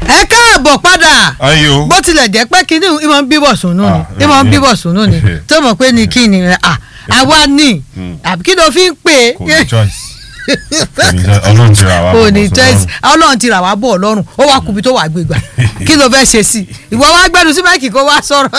ẹ káàbọ̀ padà ayo bó tilẹ̀ jẹ́ pé kíní ìmọ̀ ń bíbọ̀ sùnú ni Ah, ìmọ̀ ń eh, bíbọ̀ sùnú ni eh. tó mọ̀ pé ní kí ni rẹ̀ à àwa ní àbí kí ló fi ń pè kò ní é choice kò ní choice ọlọ́run ti ra wa kò bọ̀ ní bọ̀ choice sọ́dọ̀. ọlọ́run ti rà wá bọ̀ ọlọ́run ó wá kubi tó wà gbégbà kí ló fẹ́ ṣe sí i ìwọ wá gbẹ́nu sí máìkì kó wá sọ̀rọ̀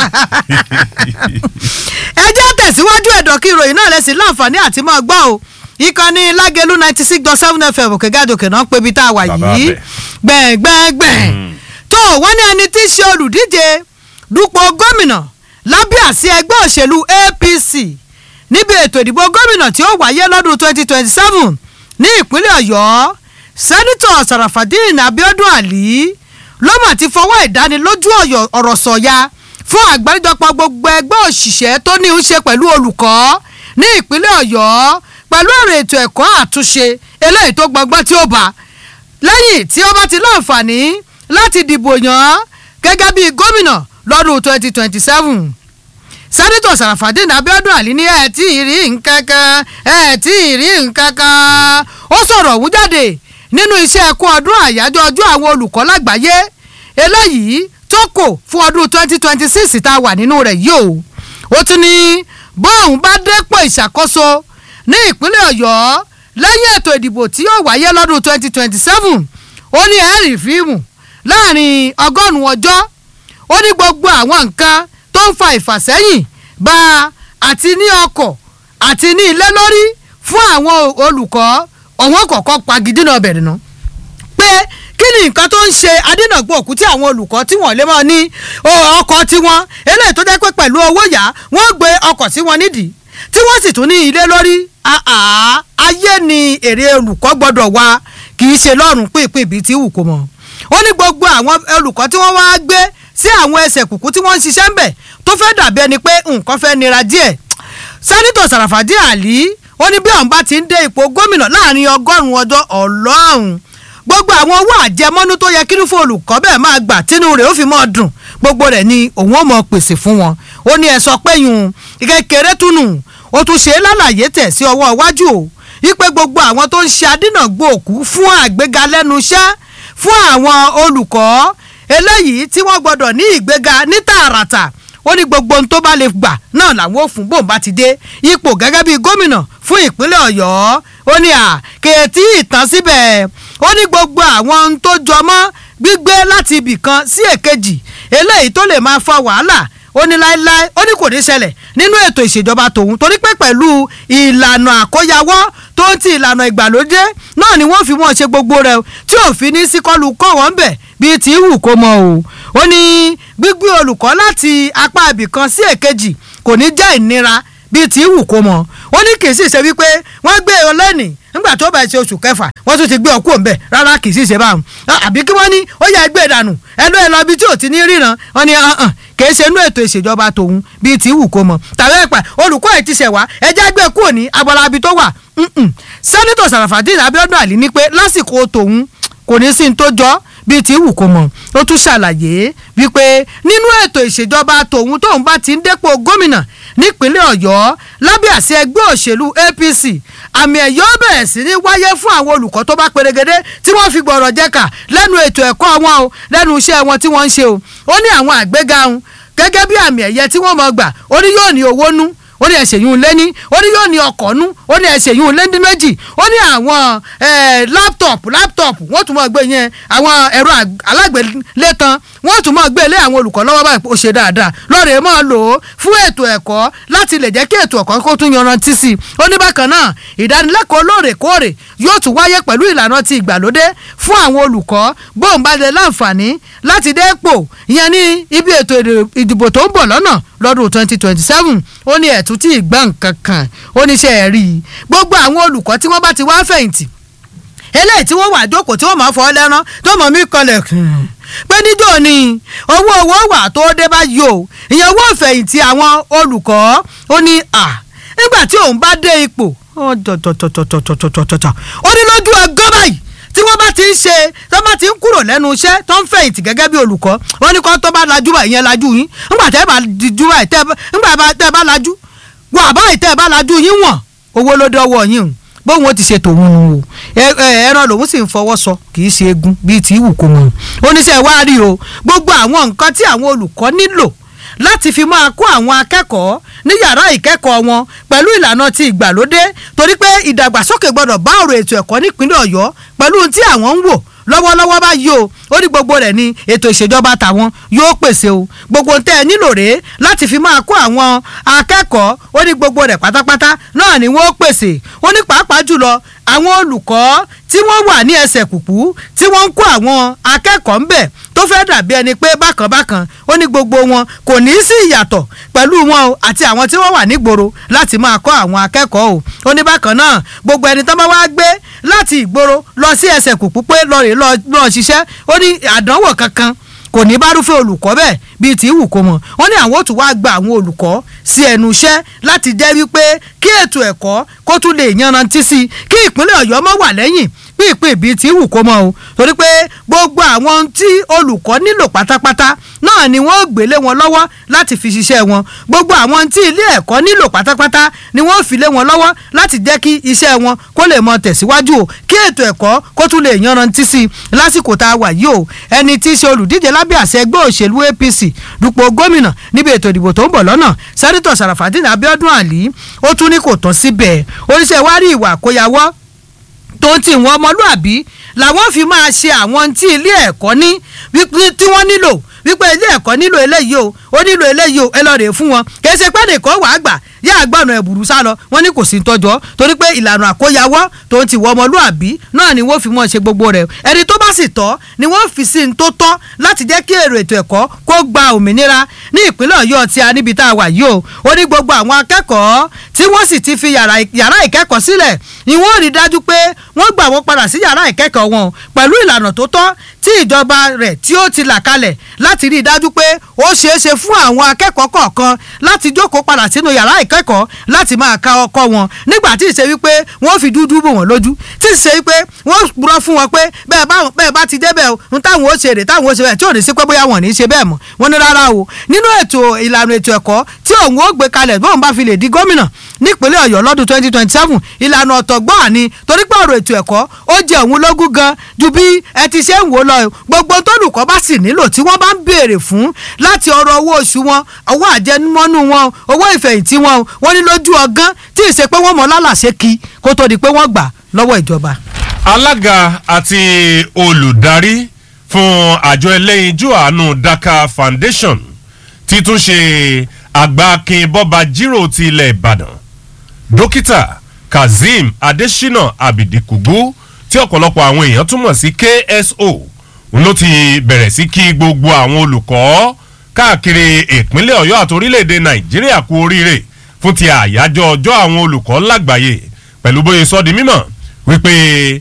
ẹ jẹ́ tẹ̀síwájú ẹ̀dọ̀ kí ìròyìn náà lẹ́sìn láǹfààní àti máa gbọ́ o ìkànnì lágẹ̀lú ninety six dot seven fm òkè gàdòkè náà ń pebi tá a wà Bàbá yìí bẹ̀. gbẹ̀ngbẹ̀ngbẹ̀ tó wọ́n ní ẹni tí í ṣe olùdíje dupò gómìnà lábẹ́ àsíá ẹgbẹ́ òṣèlú apc níbi ètò ìdìbò gómìnà tí ó wáyé lọ́dún twenty twenty seven ní ìpínlẹ̀ ọ̀yọ́ sẹ́nitọ̀ sarafadin abiodun ali ló mà ti fọwọ́ ìdánilójú ọ̀yọ́- ọ̀rọ̀ sọ̀ya fún àgbáríjọpọ̀ gbogbo ẹgbẹ́ òṣìṣẹ́ tó ní í ṣe pẹ̀lú olùkọ́ ní ìpínlẹ̀ ọ̀yọ́ pẹ̀lú ọ̀rọ̀ ètò ẹ̀kọ́ àtúnṣe eléyìí tó gbọgbọ́n tí ó bá lẹ́yìn tí ó bá ti láǹfààní láti dìbò yàn án gẹ́gẹ́ bí gómìnà lọ́dún twenty twenty seven sẹ́nitọ̀ sàràfàdín abiodun ali ní ẹ̀ tí ì rí nǹkan kan ẹ̀ tí ì rí nǹkan kan ó sọ̀rọ̀ ọ̀hún jáde nínú iṣẹ́ ẹ̀kọ́ ọdún àyájọ́ ọjọ́ àwọn olùkọ́ lágbàáyé eléyìí tó kò fún ọdún twenty twenty six tá a wà nínú rẹ̀ yìí o ó tún ní bóun bá dépò ìṣàkóso ní ìpínlẹ̀ ọ̀yọ́ lẹ́yìn ètò ìdìbò tí yóò wáyé lọ́dún twenty twenty seven ó ní ẹ̀rì fíìmù láàrin ọgọ́rùn-ún ọjọ́ ó ní gbogbo àwọn nǹkan tó ń fa ìfàsẹ́yìn bá a àti ní ọkọ̀ àti ní ilé lórí fún àwọn olùkọ́ ọ̀wọ́n kọ̀ọ̀kan pagidínà bẹ̀rẹ̀ náà pé kí ni nǹkan tó ń ṣe adínàgbò òkú tí àwọn olùkọ́ tí wọ́n lè mọ́ ní o, ọkọ̀ tiwọn eléyìí tó jẹ́ pé pẹ̀lú owó yá wọ́n gbé ọkọ̀ sí wọn nídìí tí wọ́n sì tún ní ilé lórí àá ayé ni èrè olùkọ́ gbọ́dọ̀ wá kì í ṣe lọ́rùn pínpín ibi tí wù kó mọ́ ó ní gbogbo àwọn olùkọ́ tí wọ́n wá gbé sí àwọn ẹsẹ̀ kùkú tí wọ́n ń ṣiṣẹ́ ń bẹ̀ tó fẹ́ dàbí ẹni pé nǹkan fẹ́ nira díẹ̀ sẹ́nitọ̀ sàràfàdí àlí ó ní bí àwọn bá ti ń dé ipò gómìnà láàrin ọgọ́rùn-ún ọjọ́ ọlọ́run gbogbo àwọn owó àjẹmọ́nú tó yẹ kínú fún olùkọ́ bẹ́ẹ̀ máa gbà tínú rẹ̀ ó fi mọ́ dùn gbogbo rẹ̀ ni òun ó mọ̀ pèsè fún wọn ó ní ẹ sọ pé yùn kékeré túnú ó tún ṣe é lálàyé tẹ̀ sí ọwọ́ iwájú o wípé gbogbo àwọn tó ń ṣe adínàgbò òkú fún àgbéga lẹ́nu iṣẹ́ fún àwọn olùkọ́ eléyìí tí wọ́n gbọ́dọ̀ ní ìgbéga ní tààràtà ó ní gbogbo ohun tó bá lè gbà náà làwọn ò fún bóun bá ti dé ipò gẹ́gẹ́ bíi gómìnà fún ìpínlẹ̀ ọ̀yọ́ ó ní à kèétí ìtàn síbẹ̀ ó ní gbogbo àwọn ohun tó jọ mọ́ gbígbé láti ibì kan sí èkejì eléyìí tó lè máa fa wàhálà ó ní láéláé ó ní kò ní ṣẹlẹ̀ nínú ètò ìṣèjọba tòun torí pé pẹ̀lú ìlànà àkóyawọ́ tó ń ti ìlànà ìgbàlódé náà ni wọ́n fi wọ́n ṣe gbogbo rẹ̀ tí òfin ní síkọ́lù kọ́ wọ́n bẹ̀ bíi tí wù kó mọ o ó ní gbígbé olùkọ́ láti apá ibìkan sí èkejì kò ní jẹ́ ìnira bíi tí wù kó mọ ó ní kì í sì ṣe wípé wọ́n gbé e lẹ́nìí nígbà tó bá ṣe oṣù kẹfà wọ́n tún ti gbé ọkú òǹbẹ̀ rárá kì í sì ṣe báwọn àbí kí wọ́n ní ó yẹ gbé dànù ẹnu ẹ lọ bí tí ò ti ní ríran wọ́n ní hàn kìí ṣe inú ètò ìṣèjọba tòun bíi tí wù kó mọ tàbí ẹ̀pà olùkọ́ ẹ̀ ti ṣẹ̀ wá ẹjẹ́ gbé kúrò ní abọ́lábi tó wà sẹ́nitọ̀ sàràfàdín abiodun àlí ní pé lásìkò tòun kò ní sí ní tó jọ bíi tí wù kó mọ̀ ó tún ṣàlàyé wípé nínú ètò ìṣèjọba tòun tóun bá ti ń dépò gómìnà nípínlẹ̀ ọ̀yọ́ lábẹ́ àṣẹ ẹgbẹ́ òṣèlú apc àmì ẹ̀yọ́ bẹ̀rẹ̀ sí ní wáyé fún àwọn olùkọ́ tó bá perégedé tí wọ́n fi gbọ̀rọ̀ jẹ́ka lẹ́nu ètò ẹ̀kọ́ wọn o lẹ́nu iṣẹ́ wọn tí wọ́n ń ṣe o ó ní àwọn àgbéga ń gẹ́gẹ́ bí àmì ẹ̀yẹ tí wọ́n mọ̀ gbà ó ní yóò ní owó nú ó ní ẹsẹ̀ yìí ń lé ní ó ní yóò ní ọkọ̀ nú ó ní ẹsẹ̀ yìí ń lé ní méjì ó ní àwọn láptọ̀pù láptọ̀pù wọ́n tún máa gbé yẹn àwọn ẹ̀rọ alágbèlétan wọ́n tún máa gbé lé àwọn olùkọ́ lọ́wọ́ báyìí ó ṣe dáadáa lọ́ọ̀rẹ́ máa lò ó fún ètò ẹ̀kọ́ láti lè jẹ́ kí ètò ẹ̀kọ́ kó tún yanrantí sí i ó ní bákan náà ìdánilẹ́kọ̀ọ́ lóòrèkóòrè yóò tún wáyé pẹ̀lú ìlànà ti ìgbàlódé fún àwọn olùkọ́ bóun bá lè láǹfààní láti dépò ìyẹn ní ibi ètò ìdìbò tó ń bọ̀ lọ́nà lọ́dún twenty twenty seven ó ní ẹ̀tún tí ì gbà nǹkan kan ó ní ṣe ẹ̀ rí i gbogbo àwọn olùkọ́ tí wọ́n bá ti wá fẹ̀yìntì eléyìí tí wọ́n wà jókòó tí wọ́n máa fọ́ lẹ́rán tó mọ̀ mí kanlẹ̀ pé níjọ́ ni owó owó wà tó dé báyìí o ìyẹn owó ìfẹ̀yìntì àwọn olùkọ́ ó ní à nígbà tí òun bá dé ipò tọ̀tọ̀tọ̀tọ̀tọ̀tọ̀tọ̀tọ̀ ó ní lójú ẹgbẹ́ báyìí tí wọ́n bá ti ń ṣe tó bá ti ń kúrò lẹ́nu iṣẹ́ tó ń fẹ̀yìntì gẹ́gẹ́ bí olùkọ́ wọ́n ní kó tó bá lajú báyìí yẹn lajú yín ńgbà tẹ́ bá dijú báyìí tẹ́ bá lajú wọ́n àbáyìí tẹ́ bá lajú yín wọ̀n owó ló dọ́wọ́ yín o bóun ó ti ṣe tòun nu o ẹ- ẹ- ẹran lòun sì ń fọwọ́ sọ kì í ṣe egun bíi tí ìwù kò mọ̀ oníṣẹ́ wa rí o gbogbo àwọn nǹkan tí àwọn olùkọ́ nílò láti fi máa kó àwọn akẹ́kọ̀ọ́ ní yàrá ìkẹ́kọ̀ọ́ wọn pẹ̀lú ìlànà ti ìgbàlódé torí pé ìdàgbàsókè gbọ́dọ̀ bá ọ̀rọ̀ ètò ẹ̀kọ́ nípínlẹ̀ ọ̀yọ́ pẹ̀lú ohun tí àwọn ń wò lọ́wọ́lọ́wọ́ báyìí o ó ní gbogbo rẹ̀ ní ètò ìṣèjọba tàwọn yóò pèsè o gbogbo tẹ́ ẹ nílò rèé láti fi máa kó àwọn akẹ́kọ̀ọ́ ó ní gbogbo rẹ̀ pátápátá náà ni wọ́n pèsè ó ní pàápàá jùlọ àwọn olùkọ́ tí wọ́n wà ní ẹsẹ̀ kùkú tí wọ́n ń kó àwọn akẹ́kọ̀ọ́ ń bẹ̀ tó fẹ́ dàbí ẹni pé bákan bákan ó ní gbogbo wọn kò ní í sí ìyàtọ̀ pẹ̀lú wọn o àti àwọn tí wọ́n wà nígboro láti máa kọ́ àwọn akẹ́kọ̀ọ́ o ó ní bákan náà gbogbo ẹni tó bá wá gbé láti ìgboro lọ sí ẹsẹ̀ kùkú pé lọ́ọ̀rẹ́ lọ́ọ̀ ṣiṣẹ́ ó ní àdánwò kankan kò ní bá rúfẹ́ olùkọ́ bẹ́ẹ̀ bíi tí wù kó mọ̀ wọ́n ní àwọn ò tún wá gba àwọn olùkọ́ sí ẹnu iṣẹ́ láti jẹ́ wípé kí ètò ẹ̀kọ́ kó tún lè yanrantí sí i kí ìpínlẹ̀ ọ̀yọ́ mọ́ wà lẹ́yìn pípín bíi tí wù kó mọ̀ o torí pé gbogbo àwọn ohun tí olùkọ́ nílò pátápátá náà ni wọ́n gbé lé wọn lọ́wọ́ láti fi ṣiṣẹ́ wọn gbogbo àwọn ohun tí ilé ẹ̀kọ́ nílò pátápátá ni wọ́n fi lé wọn lọ́wọ́ láti jẹ́ kí iṣẹ́ wọn kó lè mọ tẹ̀síwájú o kí ètò ẹ̀kọ́ kó tún lè yanrantí sí i lásìkò tá a wà yìí o ẹni tí í ṣe olùdíje lábẹ́ àṣẹ ẹgbẹ́ òṣèlú APC dupò gómìnà níbi ètò ìdìbò tó ń bọ̀ lọ́nà sẹ́nitọ̀ Sàràfàdín Abíọ́dún Àlí ó tún ní kò tán síbẹ̀ oníṣẹ́ wárí ìwà àkóyawọ́ tó ń tì wọ́n ọmọlúàbí làwọn fi máa ṣe àwọn tí ilé ẹ̀kọ́ ní wípé tí wọ́n nílò wípé ilé ẹ̀kọ́ nílò eléyìí o ó nílò eléyìí o ẹ lọ rèé fún wọn kì í ṣe pé nìkan wàá gbà yá àgbọ̀nà ẹ̀bùrú sá lọ wọ́n ní kò sí tọ́jọ́ torí pé ìlànà àkóyawọ́ tó ń ti wọ ọmọlúàbí náà ni wọ́n fi mọ́ ṣe gbogbo rẹ̀ ẹni tó bá sì tọ́ ni wọ́n fi sí ní tó tọ́ láti jẹ́ kí èrò ètò ẹ̀kọ́ kó gba òmìnira ní ìpínlẹ̀ ọ̀yọ́ tí a níbi tá a wà yìí o ó ní gbogbo àwọn akẹ́kọ̀ọ́ tí wọ́n sì ti fi yàrá yàrá ìkẹ́kọ̀ọ́ sílẹ̀ ni wọ́n rí dájú pé wọ́n gbà wọ́n padà sí yàrá ìkẹ́kọ̀ọ́ wọn pẹ̀lú ìlànà tó tọ́ tí ìjọba rẹ̀ tí ó ti là kalẹ̀ láti rí i dájú pé ó ṣeé ṣe fún àwọn akẹ́kọ̀ọ́ kọ̀ọ̀kan láti jókòó padà sínú yàrá ìkẹ́kọ̀ọ́ láti máa ka ọkọ wọn nígbà tí ìṣe wípé wọ́n fi dúdú bò wọ́n lójú tí ìṣe wípé wọ́n rọ fún wọn pé bẹ́ẹ̀ bá bẹ́ẹ̀ bá ti débẹ̀ o ń táwọn ó ṣe rè táwọn ó ṣe bẹ́ẹ̀ tí ò ní sí pé bóyá wọn ò ní ṣe bẹ́ẹ̀ mọ́ wọn ní rárá o nínú ètò ìlànà ètò ẹ̀kọ́ tí òun ó gbé kalẹ̀ bóun bá fi lè di gómìnà nípínlẹ̀ ọ̀yọ́ lọ́dún twenty twenty seven ìlànà ọ̀tọ̀ gbọ́n ni torí pé ọ̀rọ̀ ètò ẹ̀kọ́ ó jẹ́ òun lógún gan ju bí ẹ ti ṣe ń wò lọ gbogbo tólùkọ́ bá sì nílò tí wọ́n bá ń béèrè fún láti ọ̀rọ̀ owó oṣù wọn owó àjẹmọ́nú wọn owó ìfẹ̀yìntì wọn wọ́n ní lójú ọgán tí ì ṣe pé wọ́n mọ̀ lálàṣẹ kí kó tó di pé wọ́n gbà lọ́wọ́ ìjọba. alága àti olùdarí fún àjọ ẹlẹ́yinjú àánú Dhaka Foundation ti tún ṣe àgbákin bọ́ba jírò ti ilẹ̀ Ìbàdàn dókítà Kazeem Adesina Abidikugu tí ọ̀pọ̀lọpọ̀ àwọn èèyàn túmọ̀ sí KSO òun ló ti bẹ̀rẹ̀ sí kí gbogbo àwọn olùkọ́ káàkiri ìpínlẹ̀ Ọ̀yọ́ àti orílẹ̀-èdè Nàìjíríà kú oríire fún ti àyájọ́ ọjọ́ àwọn olùkọ́ lágbàáyé pẹ̀lú bóyá sọ di mímọ̀ wípé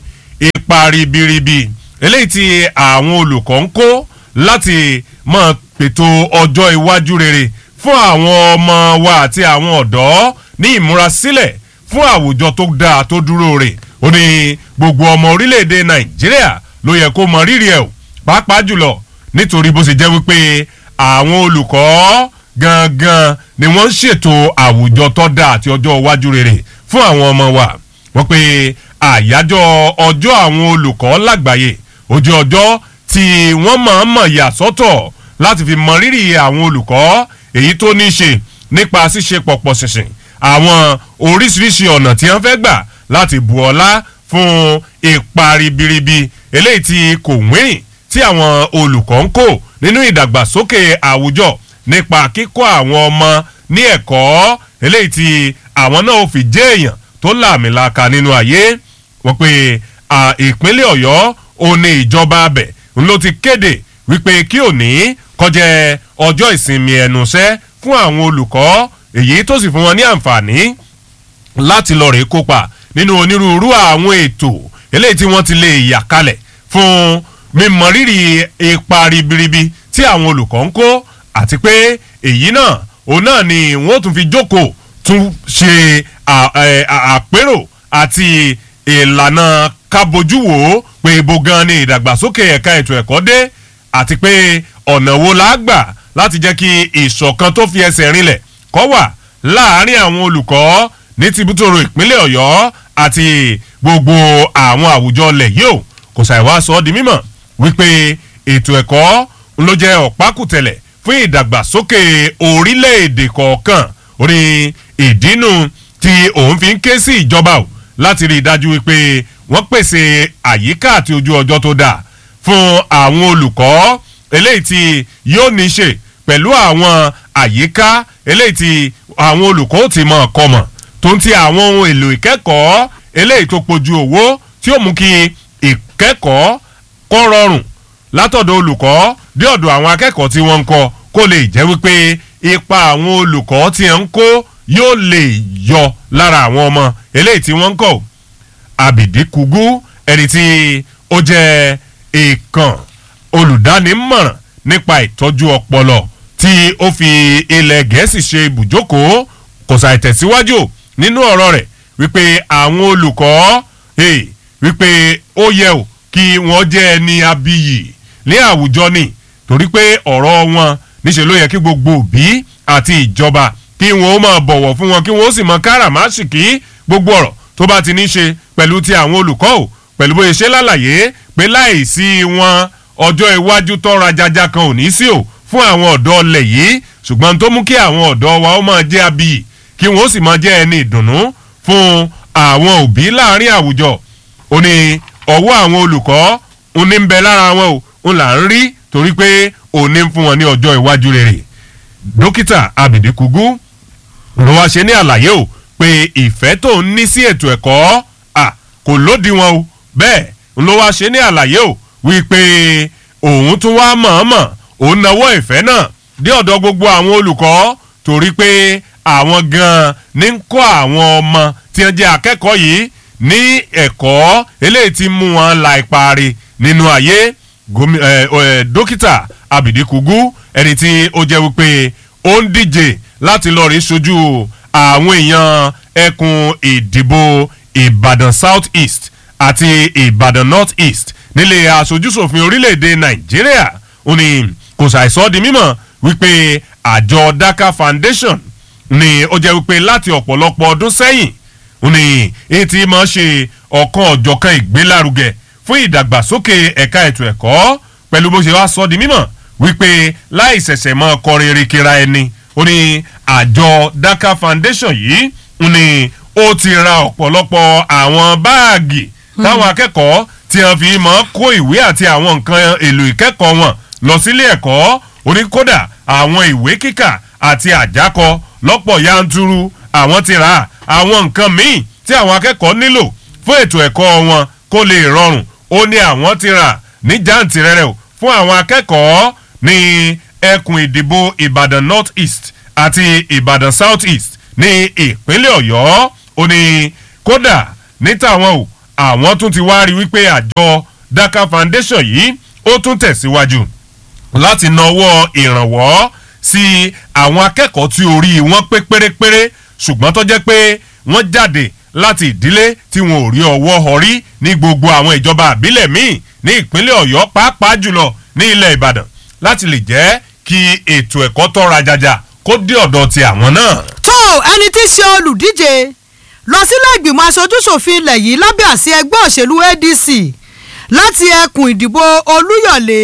ipa ribiribi eléyìí tí àwọn olùkọ́ ń kó láti máa pètò ọjọ́ iwájú rere fún àwọn ọmọ wa àti àwọn ọ̀dọ́ ní ìmúrasílẹ̀ fún àwùjọ tó dáa tó dúró rè ó ní gbogbo ọmọ orílẹ̀-èdè Nàìjíríà ló yẹ kó mọ rírì ẹ̀ o pàápàá jùlọ nítorí bó ṣe jẹ́ wípé àwọn olùkọ́ gangan ni wọ́n ń ṣètò àwùjọ tó dáa àti ọjọ́ iwájú rere fún àwọn ọmọ wa wọ́n pe àyájọ́ ọjọ́ àwọn olùkọ́ lágbàáyé ojú ọjọ́ tí wọ́n máa ń mọ̀ yà sọ́tọ̀ láti fi mọ rírì àwọn olùkọ́ èyí tó ní í ṣe nípa ṣíṣe pọ̀pọ̀ ṣìnṣìn àwọn oríṣiríṣi ọ̀nà tí wọ́n fẹ́ gbà láti bu ọlá fún ipa ribiribi eléyìí tí kò wíìn tí àwọn olùkọ́ ń kó nínú ìdàgbàsókè àwùjọ nípa kíkọ́ àwọn ọmọ ní ẹ̀kọ́ eléyìí tí àwọn náà fi jẹ́ èèyàn tó làmìlaka nínú ayé wọ́n pe ìpínlẹ̀ ọ̀yọ́ ò ní ìjọba abẹ ń ló ti kéde wípé kí òní kọjá ọjọ́ ìsinmi ẹnuṣẹ́ fún àwọn olùkọ́ èyí tó sì fún wọn ní àǹfààní láti lọ rèé kópa nínú onírúurú àwọn ètò eléyìí tí wọ́n ti lè yà kalẹ̀ fún mímọrírì ipa ribiribi tí àwọn olùkọ́ ń kó àti pé èyí náà òun náà ni wọ́n tún fi jókòó tún ṣe àpérò àti ìlànà kábojú wò ó pé ibo gan ni ìdàgbàsókè ẹ̀ka ètò ẹ̀kọ́ dé àti pé ọ̀nà wo la gbà láti jẹ́ kí ìṣọ̀kan tó fi ẹsẹ̀ rinlẹ̀ kó wà láàárín àwọn olùkọ́ ní tìbútòrò ìpínlẹ̀ ọ̀yọ́ àti gbogbo àwọn àwùjọ ilẹ̀ yìí ò kò ṣàìwá sọ ọ́ di mímọ̀ wípé ètò ẹ̀kọ́ ló jẹ́ ọ̀pákùtẹ̀lẹ̀ fún ìdàgbàsókè orílẹ̀-èdè kọ̀ọ̀kan orí ìdínú tí òun fi ń ké sí ìjọba o láti rí i dájú wípé wọ́n pèsè àyíká àti ojú ọjọ́ tó dáa fún àwọn olùkọ́ eléyìí tí yóò ní ṣe pẹ̀lú àwọn àyíká eléyìí tí àwọn olùkọ́ ó ti mọ̀ ọkọ mọ̀ tó ń ti àwọn ohun èlò ìkẹ́kọ̀ọ́ eléyìí tó pojú owó tí ó mú kí ìkẹ́kọ̀ọ́ kó rọrùn látọ̀dọ̀ olùkọ́ dé ọ̀dọ̀ àwọn akẹ́kọ̀ọ́ tí wọ́n ń kọ́ kó lè jẹ́ wípé ipa àwọn olùkọ́ tí ń kó yóò lè yọ lára àwọn ọmọ eléyìí tí wọ́n ń kọ́ àbìdí kúgú ẹni tí ó jẹ́ èèkàn olùdánimọ̀ràn nípa ìtọ́jú ọpọlọ tí ó fi ilẹ̀ gẹ̀ẹ́sì ṣe ibùjókòó kò ṣàì tẹ̀síwájú nínú ọ̀rọ̀ rẹ̀ wípé àwọn olùkọ́ hey, wípé ó yẹ ò kí wọ́n jẹ́ ẹni abiyì ní àwùjọ ni torí pé ọ̀rọ̀ wọn níṣẹ́ ló yẹ kí gbogbo òbí àti ìjọba kí wọ́n ó máa bọ̀wọ̀ fún wọn kí wọ́n ó sì mọ káràmásìkí gbogbo ọ̀rọ̀ tó bá ti ní ṣe pẹ̀lú ti àwọn olùkọ́ ò pẹ̀lú bóyá ṣe lálàyé pé láìsí wọn ọjọ́ iwájú tọ́ra jaja kan ò ní sí o fún àwọn ọ̀dọ́ ọlẹ̀ yìí ṣùgbọ́n tó mú kí àwọn ọ̀dọ́ wa ó máa jẹ́ abiyì kí wọ́n ó sì máa jẹ́ ẹni ìdùnnú fún àwọn òbí láàrin àwùjọ ó ní ọwọ́ àwọn olùkọ́ ó ní ń bẹ lára wọn o ń là ń rí torí pé ó ní ń fún wọn ní ọjọ́ iwájú rere dókítà abidi kugu ló wá ṣe ní àlàyé o pé ìfẹ́ tó ń ní sí ètò ẹ̀kọ́ à kò lódiwọ̀n o bẹ́ẹ̀ ló wá ṣe ní àlàyé o wípé òun tún wá mọ̀ọ́mọ̀ òun nawọ́ ìfẹ́ náà dé ọ̀dọ̀ gbogbo àwọn olùkọ́ torí pé àwọn gan-an ní ń kọ́ àwọn ọmọ tí wọ́n jẹ́ akẹ́kọ̀ọ́ yìí ní ẹ̀kọ́ eléyìí ti mú wọn la ìparí nínú ayé dókítà abidi kugu ẹni tí ó jẹ́ wípé ó ń díje láti lọ rí sojú àwọn èèyàn ẹkùn ìdìbò ìbàdàn south east àti ìbàdàn north east nílé aṣojúṣòfin orílẹ̀-èdè nàìjíríà ó ní kò ṣàìsọ́ di mímọ̀ wípé àjọ daka foundation ni ó jẹ́ wípé láti ọ̀pọ̀lọpọ̀ ọdún sẹ́yìn ó ní èyí tí máa ṣe ọ̀kan ọ̀jọ̀kan ìgbélárugẹ fún ìdàgbàsókè ẹ̀ka ètò ẹ̀kọ́ pẹ̀lú bó ṣe wá sọ di mímọ̀ wípé láì ṣẹ̀ṣẹ̀ mọ́ kọrin erékera ẹni ó ní àjọ daka foundation yìí ó ní ó ti ra ọ̀pọ̀lọpọ̀ àwọn báàgì táwọn akẹ́kọ̀ọ́ tí wọ́n fi mọ́ kó ìwé àti àwọn nǹkan èlò ìkẹ́kọ̀ọ́ wọn lọ sílé ẹ̀kọ́ ó ní kódà àwọn ìwé kíkà àti àjákọ lọ́pọ̀ yanturu àwọn ti rà àwọn nǹkan míì tí àwọn akẹ́kọ̀ọ́ nílò fún ètò ẹ̀kọ́ wọn kó lè rọrùn ó ní àwọn ti rà ní jàǹtìrẹrẹ o fún àwọn akẹ́kọ̀ọ́ ní ẹkùn ìdìbò ìbàdàn north east àti ìbàdàn south east ní ìpínlẹ̀ ọ̀yọ́ ó ní kódà ní tàwọn o àwọn tún ti wá rí wípé àjọ daka foundation yìí ó tún tẹ̀síwájú láti nawọ́ ìrànwọ́ sí àwọn akẹ́kọ̀ọ́ tí orí wọn pé pérépéré ṣùgbọ́n tó jẹ́ pé wọ́n jáde láti ìdílé tí wọn ò rí ọwọ́ ọrí ní gbogbo àwọn ìjọba àbílẹ̀ míì ní ìpínlẹ̀ ọ̀yọ́ pàápàá jùlọ ní ilẹ̀ ìbàdàn láti lè jẹ́ kí ètò ẹ̀kọ́ tọ́ra jaja kó dé ọ̀dọ̀ ti àwọn náà. tó ẹni tí í ṣe olùdíje lọ sílé ìgbìmọ̀ aṣojúṣòfin ilẹ̀ yìí lábẹ́ àsí ẹgbẹ́ òṣèlú adc láti ẹkùn ìdìbò olúyọ̀lé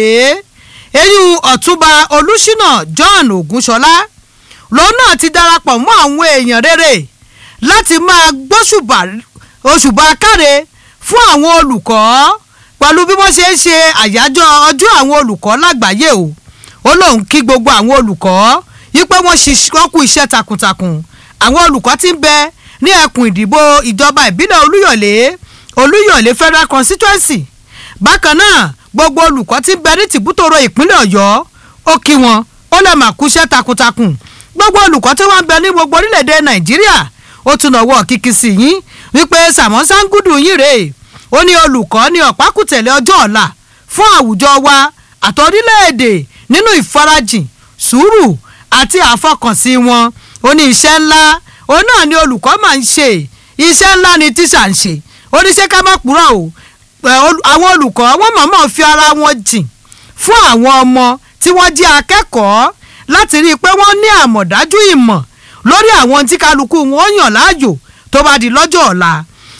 eyín ọ̀túnba olùṣínà john ogunṣọlá lòun náà ti darapọ̀ mọ́ àwọn èèyàn rere láti máa gbóṣùbà òṣùbà káre fún àwọn olùkọ́ pẹ̀lú bí wọ́n ṣe ń ṣe àyájọ́ ọjọ́ àwọn olùkọ́ lágbàáyé o ó lóun kí gbogbo àwọn olùkọ́ yípe wọ́n ṣiṣẹ́ kú iṣẹ́ takuntakun àwọn olùkọ́ ti ń bẹ ní ẹkùn ìdìbò ìjọba ìbílẹ̀ olúyọ̀lé olúyọ̀lé federal constituency bákan náà gbogbo olùkọ́ ti ń bẹ ní tìbútòrò ìpínlẹ̀ ọ̀yọ́ ó kí wọn ó lè máa kúṣẹ́ takuntakun gbogbo olùkọ́ tí wọ́n ń bẹ ní gbogbo orílẹ̀-èdè nàìjíríà ó tún lọ́wọ́ kíkí sí yín wípé sàmọ́ sangudu yín rèé ó ní olùkọ́ ní ọ̀pákùtẹ̀lẹ̀ ọjọ́ ọ̀la fún àwùjọ wa àti orílẹ̀-èdè nínú ìfarajìn sùúrù àti àfọkànsí wọn ó ní iṣẹ́ ńlá òun náà ni olùkọ́ máa ń ṣe iṣẹ́ ńlá ni tíṣà ń ṣe ó ní ṣé ká má purọ́ o àwọn olùkọ́ wọ́n mọ̀ọ́mọ̀ fi ara wọn jìn fún àwọn ọmọ tí wọ́n jẹ́ akẹ́kọ̀ọ́ láti rí i pé wọ́n ní àmọ̀dájú ìmọ̀ lórí àwọn tí kálukú wọn yàn láàyò tó bá di lọ́jọ́ ọ̀la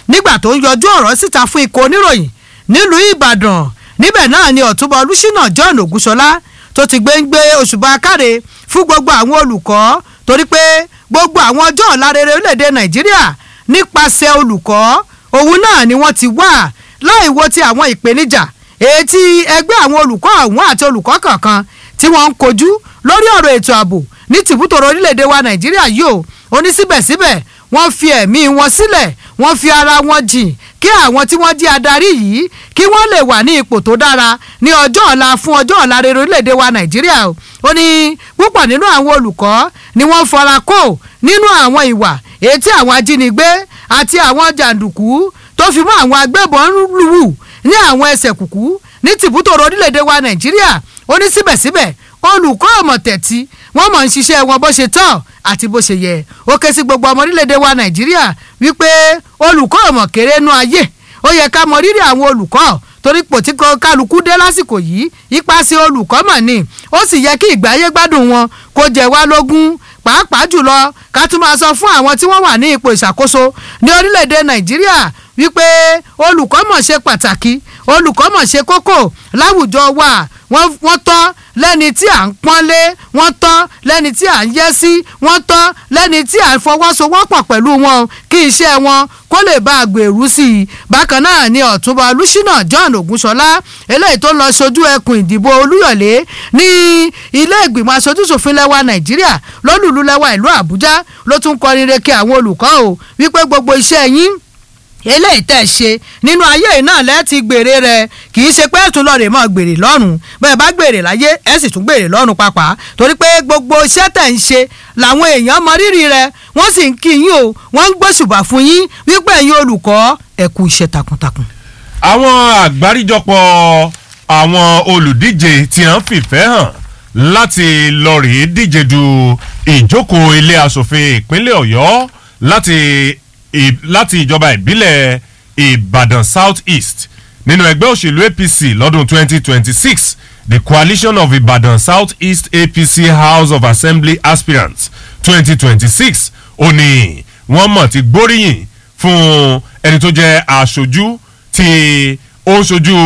nígbà tó ń yọjú ọ̀rọ̀ síta fún ikọ̀ oníròyìn nílùú ìbàdàn níbẹ̀ náà ni ọ̀túnba olùṣínà john ògúnṣọlá tó ti gbé ń gbé òṣùbà káre fún gbogbo àwọn olùkọ́ torí pé gbogbo àwọn ọjọ́ ọ̀la rere orílẹ̀-èdè nàìjíríà nípasẹ̀ olùkọ́ òun náà ni wọ́n ti wà láì wo ti àwọn ìpèníjà èyí tí ẹgbẹ́ àwọn olùkọ́ ọ̀hún àti olùkọ́ kọ̀ọ̀kan tí wọ́n ń kojú lórí ọ̀rọ̀ ètò ààbò ní tìbútòrò orílẹ̀-èdè wa nàìjíríà yìí ó ó ní síbẹ̀síbẹ̀ wọ́n fi ẹ̀mí wọn sílẹ̀ wọ́n fi ara wọn jìn kí àwọn tí wọ́n jí adarí yìí kí wọ́n lè wà ní ipò tó dára ní ọjọ́ ọ̀la fún ọjọ́ ọ̀la rere orílẹ̀-èdè wa nàìjíríà o ó ní púpọ̀ nínú àwọn olùkọ́ ni wọ́n fara kó nínú àwọn ìwà èyí tí àwọn ajínigbé àti àwọn jàǹdùkú tó fi mọ́ àwọn agbébọn lù ní àwọn ẹsẹ̀ kùkú ní tìbútòrò orílẹ̀-èdè wa nàìjíríà ó ní síbẹ̀síbẹ̀ olùkọ́ ọ̀mọ̀tẹ̀tì wọ́n mọ̀ ń ṣiṣẹ́ wọn bó ṣe tọ́ àti bó ṣe yẹ ó ké sí gbogbo ọmọ orílẹ̀-èdè wa nàìjíríà wípé olùkọ́ ọ̀mọ̀ kéré nú ayé ó yẹ ká mọ rírì àwọn olùkọ́ torí pò tí kálukú dé lásìkò yìí ipasẹ̀ olùkọ́ mọ̀ ni ó sì yẹ kí ìgbáyé gbádùn wọn kó jẹ wá lógún pàápàá jùlọ ká tún máa sọ fún àwọn tí wọ́n wà ní ipò ìṣàkóso ní orílẹ̀-èdè nàìjíríà wípé olùkọ́ mọ̀ ṣe pàtàkì olùkọ́ mọ̀ ṣe kókó láwùjọ wa wọ́n tọ́ lẹ́ni tí à ń pọ́nlé wọ́n tọ́ lẹ́ni tí à ń yẹ́ sí wọ́n tọ́ lẹ́ni tí à ń fọwọ́sowọ́pọ̀ pẹ̀lú wọn kí iṣẹ́ wọn kó lè bá a gbèrú sí i bákan náà ni ọ̀túnba olùṣínà john ògúnṣọlá eléyìí tó lọ sojú ẹkùn ìdìbò olúyọ̀lé ní ilé ìgbìmọ̀ aṣojúṣòfin lẹ́wà nàìjíríà lólùlú lẹ́wà ìlú àbújá ló tún kọrin reke àwọn olùkọ́ o wípé gbogbo iṣẹ́ yín eléyìí tẹ̀ ṣe nínú ayé yìí náà lẹ́ẹ̀tì gbèrè rẹ̀ kì í ṣe pé ẹ̀tún lọ́ọ̀rẹ́ mọ́ gbèrè lọ́rùn bẹ́ẹ̀ bá gbèrè láyé ẹ̀ sì tún gbèrè lọ́rùn pàápàá torí pé gbogbo iṣẹ́ tẹ̀ ń ṣe làwọn èèyàn mọ rírì rẹ̀ wọ́n sì ń kí yín o wọ́n ń gbóṣùbà fún yín wípé ẹ̀yin olùkọ́ ẹ kú iṣẹ́ takuntakun. àwọn àgbáríjọpọ̀ àwọn olùdíje tí wọ́n fìfẹ́ hàn láti lọ rèé díje du ìjókòó ilé asòfin ìpínlẹ̀ ọ̀yọ́ láti láti ìjọba ìbílẹ̀ ìbàdàn south east nínú ẹgbẹ́ òṣèlú apc lọ́dún 2026 the coalition of ibadan south east apc house of assembly aspirants 2026 ó ní wọ́n mọ̀ ti gbóríyìn fún ẹni tó jẹ́ aṣojú tí ó ń ṣojú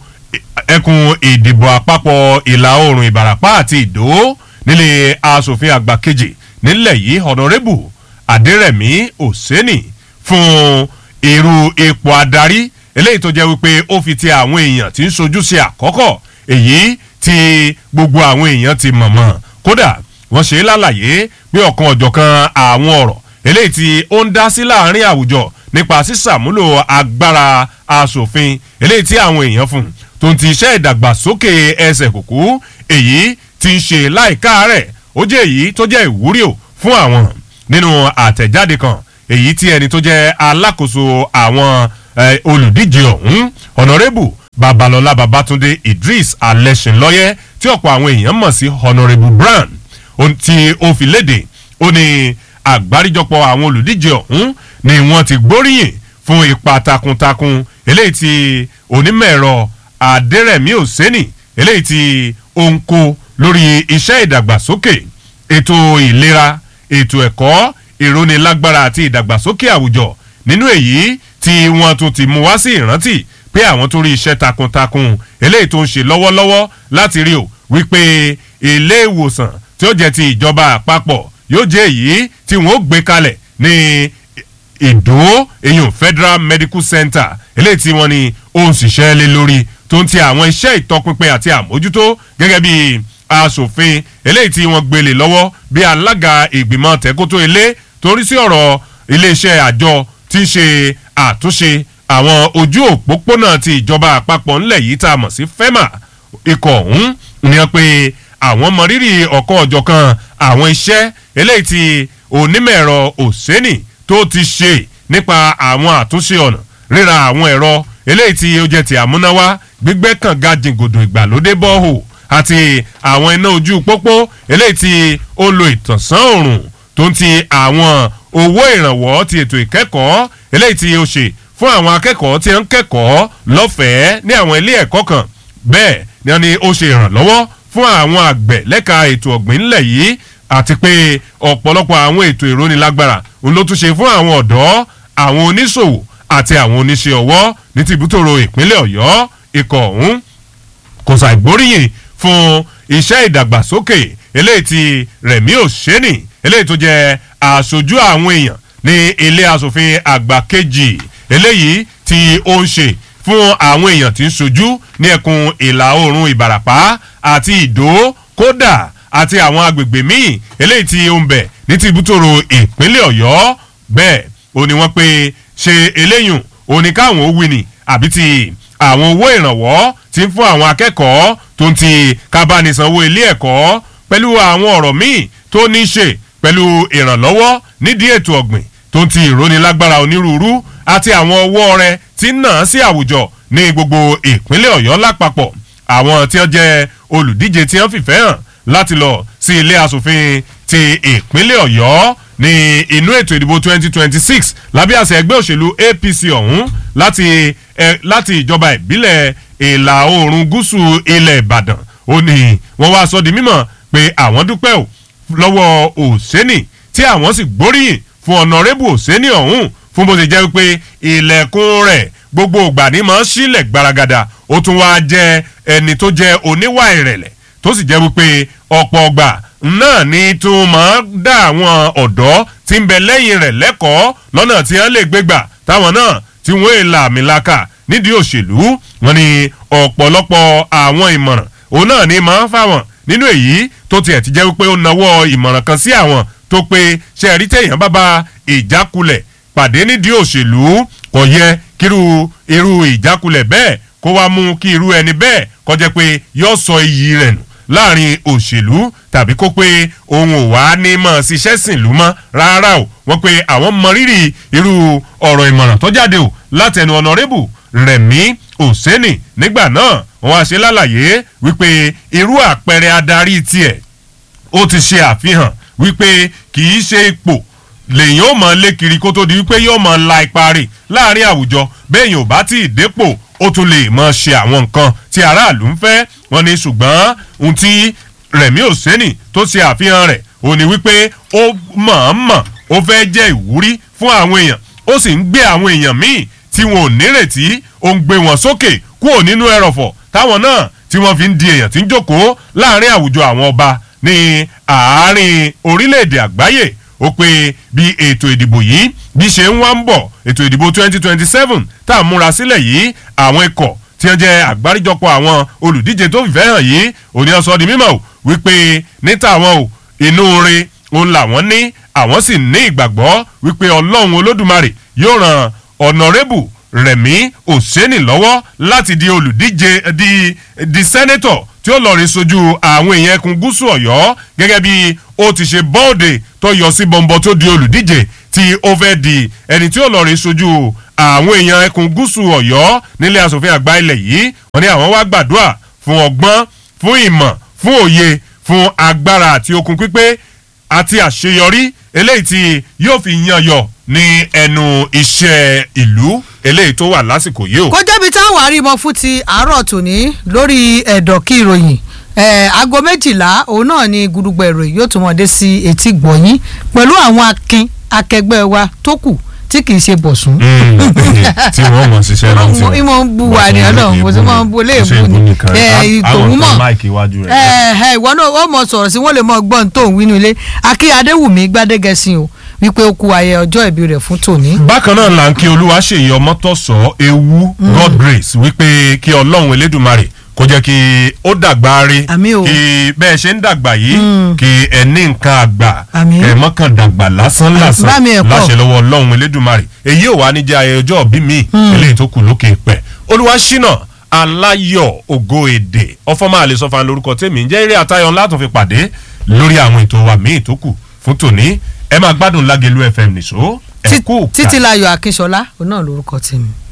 ẹkùn ìdìbò àpapọ̀ ìlà oòrùn ìbàràpá àti ìdó nílé asòfin àgbà kejì nílẹ̀ yìí honourable adérẹ̀mí òsínì fún irú ipò adarí eléyìí tó jẹ́ wípé ó fi ti àwọn èèyàn tí ń sojú sí àkọ́kọ́ èyí tí gbogbo àwọn èèyàn ti mọ̀mọ́ kódà wọ́n ṣe é lálàyé pé ọ̀kan ọ̀jọ̀kan àwọn ọ̀rọ̀ eléyìí tí ó ń dá sí láàrin àwùjọ nípa sísàmúlò agbára asòfin eléyìí tí àwọn èèyàn fún tó ń ti iṣẹ́ ìdàgbàsókè ẹsẹ̀ kùkú èyí tí ń ṣe láìka rẹ̀ ó jẹ́ èyí tó jẹ́ ìwúrí o fún àwọn nínú àtẹ̀jáde kan èyí tí ẹni tó jẹ́ alákòóso àwọn olùdíje ọ̀hún honourable babalọla babatunde idris alẹ́sìnlọ́yẹ́ tí ọ̀pọ̀ àwọn èèyàn mọ̀ sí honourable brown tí ó fi léde ó ní àgbáríjọpọ̀ àwọn olùdíje ọ̀hún ni wọ́n ti gbóríyìn fún ipa takuntakun eléyìí tí onímọ̀-ẹ̀rọ adẹ́rẹ̀mí òsẹ́nì eléyìí tí ó ń kó lórí iṣẹ́ ìdàgbàsókè ètò ìlera ètò ẹ̀kọ́ ìrónilágbára àti ìdàgbàsókè àwùjọ nínú èyí tí wọ́n tún ti mú wá sí ìrántí pé àwọn tó rí iṣẹ́ takuntakun eléyìí tó ń ṣe lọ́wọ́lọ́wọ́ láti rí o wípé ilé ìwòsàn tí ó jẹ́ ti ìjọba àpapọ̀ yóò jẹ́ èyí tí wọ́n ó gbé kalẹ̀ ní ìdó eyín federal medical center eléyìí tí wọ́n ní ó ń ṣiṣẹ́ lé lórí tó ń ti àwọn iṣẹ́ ìtọpinpin àti àmójútó gẹ́gẹ́ bí asòfin eléyìí tí wọ́n gbélé lọ́wọ́ bí alága ìgbìmọ̀ tẹ́kótó ilé torí sí ọ̀rọ̀ iléeṣẹ́ àjọ tí ń ṣe àtúnṣe àwọn ojú òpópónà ti ìjọba àpapọ̀ ńlẹ̀ yìí tá a mọ̀ sí fema ikọ̀ ọ̀hún ni wọ́n pe àwọn mọrírì ọ̀kan ọ̀jọ̀kan àwọn iṣẹ́ eléyìí tí onímọ̀-ẹ̀rọ òsẹ́nì tó ti ṣe nípa àwọn àtúnṣe ọ̀nà ríra àwọn ẹ̀rọ eléyìí tí ó jẹ́ ti àmúnáwá gbígbẹ́ kànga jìngòdò ìgbàlódé bọ́ọ̀hù àti àwọn iná ojú pópó eléyìí tí ó lo ìtànsán òrùn tó ń ti àwọn owó ìrànwọ́ ti ètò ìkẹ́kọ̀ọ́ eléyìí tí ó ṣe fún àwọn akẹ́kọ̀ọ́ tí ń kẹ́kọ̀ọ́ lọ́fẹ̀ẹ́ ní àwọn ilé ẹ̀kọ́ kan bẹ́ẹ̀ ni wọ́n ní ó ṣe ìrànlọ́wọ́ fún àwọn àgbẹ̀ lẹ́ka ètò ọ̀gbìn ńlẹ̀ yìí àti pé ọ̀pọ̀lọpọ̀ àwọn ètò ìrónilágbára òun ló tún ṣe fún àwọn ọ̀dọ́ àwọn oníṣòwò àti àwọn oníṣẹ́ ọwọ́ ní tìbútòrò ìpínlẹ̀ ọ̀yọ́ ikọ̀ ọ̀hún kò ṣàìgbóríyìn fún iṣẹ́ ìdàgbàsókè eléyìí ti rẹ̀mí òṣèní eléyìí tó jẹ́ aṣojú àwọn èèyàn ní ilé asòfin àgbà kejì eléyìí tí ó ń ṣe fún àwọn èèyàn tí ń ṣojú ní ẹkùn ìlà oòrùn ìbàràpá àti ìdó kódà àti àwọn agbègbè míì eléyìí tí ó ń bẹ̀ ní tìbútòrò ìpínlẹ̀ ọ̀yọ́ bẹ́ẹ̀ ó ní wọ́n pé ṣe eléyùn ó ní káwọn ó wí ni àbí ti àwọn owó ìrànwọ́ ti ń fún àwọn akẹ́kọ̀ọ́ tó ń ti kábánisanwó ilé ẹ̀kọ́ pẹ̀lú àwọn ọ̀rọ̀ míì tó ní í ṣe pẹ̀lú ìrànlọ́wọ́ nídìí ètò ọ̀gbìn tó ń ti ìrónilágbára onírúurú àti àwọn ọwọ́ rẹ̀ tí ń nà sí àwùjọ ní gbogbo ìpínlẹ̀ ọ̀yọ́ lápapọ̀ àwọn tí wọ́n jẹ́ olùdíje tí wọ́n fìfẹ́ hàn láti lọ sí ilé asòfin ti ìpínlẹ̀ ọ̀yọ́ ní inú ètò ìdìbò 2026 lábẹ́ àṣẹ ẹgbẹ́ òṣèlú apc ọ̀hún láti ẹ láti ìjọba ìbílẹ̀ ìlà oòrùn gúúsù ilẹ̀ ìbàdàn ó ní wọ́n wá sọ di mímọ̀ pé àwọn dúpẹ́ ò lọ́wọ́ òsẹ́nì tí àwọn sì gbóríyìn fún ọ̀nàrẹ́bù òsẹ́nì ọ̀hún fún bó ti jẹ́ pé ilẹ̀kùn rẹ̀ gbogbo ìgbà ní máa ń sílẹ̀ gbaragada ó tún wá jẹ́ ẹni tó jẹ́ oníwà ìrẹ̀lẹ̀ tó sì jẹ́ wípé ọ̀pọ̀ ọgbà náà ni tó máa ń dá àwọn ọ̀dọ́ tí ń bẹ lẹ́yìn rẹ̀ lẹ́kọ̀ọ́ lọ́nà tí wọ́n lè gbégbà táwọn náà tí wọ́n èèlà àmìlaka nídìí òṣèlú wọn ni ọ̀pọ̀lọpọ̀ àwọn ìmọ̀ràn òun náà ni máa ń fáwọn nínú èyí tó tiẹ̀ ti jẹ́ wípé ó nawọ́ ìmọ̀ràn kan sí àwọn tó pé ṣe ẹ̀rí tẹ̀yàn bá ba ìjákulẹ̀ pàdé nídìí òṣèlú kò yẹ kírú irú ìjákulẹ̀ bẹ́ẹ̀ kó wá mú kí irú ẹni bẹ́ẹ̀ kọjá pé yóò sọ iyì rẹ̀ nù láàrin òṣèlú tàbí kó pé òun ò wá ní mọ̀ ṣiṣẹ́ sìn lú mọ́ rárá o wọ́n pe àwọn mọ rírì irú ọ̀rọ̀ ìmọ̀ràn tó jáde o látẹnu ọ̀nàrẹ́bù rẹ̀mí òsẹ́nì nígbà náà wọ́n á ṣe lálàyé wípé irú àpẹẹrẹ adarí tiẹ̀ ó ti ṣe àfihàn wípé kì í ṣe ipò lèyìn ó mọ lé kiri kó tó di wípé yóò mọ la ipa rè láàrin àwùjọ bẹ́ẹ̀yìn ò bá tí ì dépò ó tún lè mọ ṣe àwọn nǹkan tí aráàlú ń fẹ́ wọn ni ṣùgbọ́n ohun tí rẹ̀mí òsẹ́nì tó ṣe àfihàn rẹ̀ ò ní wípé ó mọ̀ọ́mọ̀ ó fẹ́ jẹ́ ìwúrí fún àwọn èèyàn ó sì ń gbé àwọn èèyàn míì tí wọn ò nírètí ó ń gbé wọn sókè kúrò nínú ẹrọ̀fọ̀ táwọn náà tí wọ́n fi ń di èèyàn tí ń jókòó láàrin àwùjọ àwọn ọba ní àárín orílẹ̀-èdè àgbáyé ó pé bí ètò ìdìbò yìí bí ṣe ń wá ń bọ̀ ètò ìdìbò 2027 tá a múra sílẹ̀ yìí àwọn ikọ̀ tí wọ́n jẹ́ àgbáríjọpọ̀ àwọn olùdíje tó fìfẹ́ hàn yìí òní ọ̀sọ́ di mímọ̀ wípé níta àwọn ò inú re òun làwọn ní àwọn sì ní ìgbàgbọ́ wípé ọlọ́run olódùmarè yóò ràn ọ̀nàrẹ́bù rẹ̀mí òsẹ́nì lọ́wọ́ láti di olùdíje di di sẹ́nẹ́tọ̀ tí ó lọ rí sojú àwọn èèyàn ẹkùn gúúsù ọ̀yọ́ gẹ́gẹ́ bí ó ti ṣe bọ́ọ̀dì tó yọ sí bọ́ńbọ́ tó di olùdíje tí ó fẹ́ di ẹni tí ó lọ rí sojú àwọn èèyàn ẹkùn gúúsù ọ̀yọ́ nílé asòfin àgbà ilẹ̀ yìí wọ́n ní àwọn wá gbàdúrà fún ọgbọ́n fún ìmọ̀ fún òye fún agbára àti okun pípé àti àṣeyọrí eléyìí tí yóò fi yan yọ ní ẹnu iṣẹ́ ìlú eléyìí tó wà lásìkò yìí o. kó jẹ́bi táwọn àrímọ fún ti àárọ̀ tòní lórí ẹ̀dọ̀ kí ìròyìn aago méjìlá òun náà ni gudugbẹ ìròyìn yóò tún wọn dé sí etí gbọ̀nyìn pẹ̀lú àwọn akin akẹgbẹ́ wa tó kù tí kì í ṣe bọ̀sùn. tí wọ́n mọ̀ ṣiṣẹ́ náà tí wọ́n. ìmọ̀ ń bu wà ní ọlọ́run mo ti mọ̀ ń bu léèbù ni ìtòun mọ̀ ìwọ náà ó mọ̀ sọ̀rọ̀ sí wọ́n lè mọ̀ gbọ́n tó ń wínú ilé akí adéwùmí gbádégẹ̀sìn o wípé ó kú ayẹ ọjọ́ ìbí rẹ̀ fún tòní. bákan náà là ń kí olúwa ṣèyí ọmọtọ̀sọ ewu god grace wípé kí ọlọ́run elédùnmarè kó jẹ́ kí ó dàgbà rí kí bẹ́ẹ̀ ṣe ń dàgbà yìí kí ẹ ní nǹkan àgbà kẹ mọ́kàn dàgbà lásán lásán láṣẹ lọ́wọ́ ọlọ́run elédùnmarè èyí ò wá ní jẹ́ ayẹyẹ ọjọ́ bí mi eléyìí tó kù lókè pẹ̀ olúwa ṣínà aláyọ̀ ògo èdè ọfọ́mọ́ àlè sọ́fà lórúkọ tèmi ń jẹ́ eré àtayọ̀ ńlá tó fi pàdé lórí àwọn ètò wa míì tó kù fún tòní ẹ máa gbádùn lágẹ̀lú fm nìṣó ẹ kú ká títí láyọ̀ akínṣọlá òun náà lórúkọ tèmi.